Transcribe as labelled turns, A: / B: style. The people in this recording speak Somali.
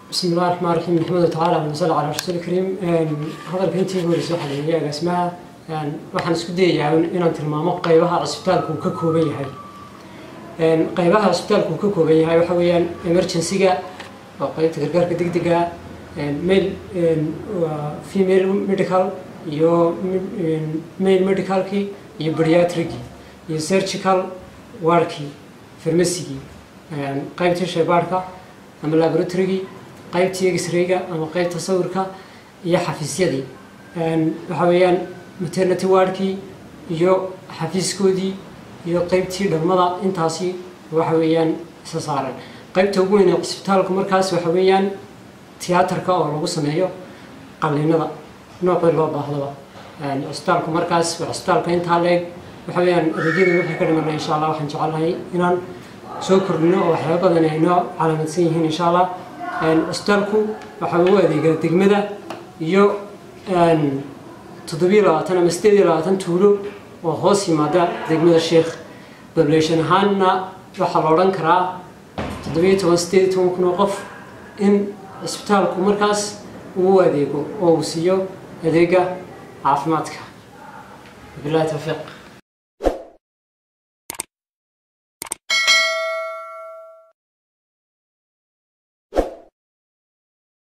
A: بسم الله الرحمن الرحيم نحمده تعالى ونصلي على رسول الكريم hadalka intii hore soo xaleeyay agaasimaha waxaan isku dayayaa inaan tilmaamo qaybaha cisbitaalku uu ka kooban yahay qaybaha cisbitaalku uu ka kooban yahay waxa weeyaan emergency-ga waa qaybta gargaarka degdega male female medical iyo male medicalkii iyo bariatrigii iyo surgical wardkii farmacygii qaybtii shaybaarhka ama laboratorygii qaybtii x-rayga ama qaybta sawirka iyo xafiisyadii waxa weeyaan maternity wardkii iyo xafiiskoodii iyo qaybtii dhalmada intaasi waxa weeyaan isa saaran qaybta ugu weyn ee cisbitaalku markaas waxa weeyaan tiyaatarka oo lagu sameeyo qalliinada noocii loo baahdaba cisbitaalku markaas waa cisbitaalka intaa leeg waxa weeyaan adeegyada wixii ka dhimanay insha allah waxaan jecelahay inaan soo kordhino oo waxyaaba badan ay noo calaamadsan yihiin insha allah cisbitaalku waxa uu adeegaa degmada iyo toddobiyo labaatan ama sideed iyo labaatan tuulo oo hoos yimaada degmada sheekh population ahaanna waxaa la odhan karaa toddobiyo toban sideed iyo toban kun oo qof in cisbitaalku markaas uu adeego oo uu siiyo adeega caafimaadka bilahi tawfiiq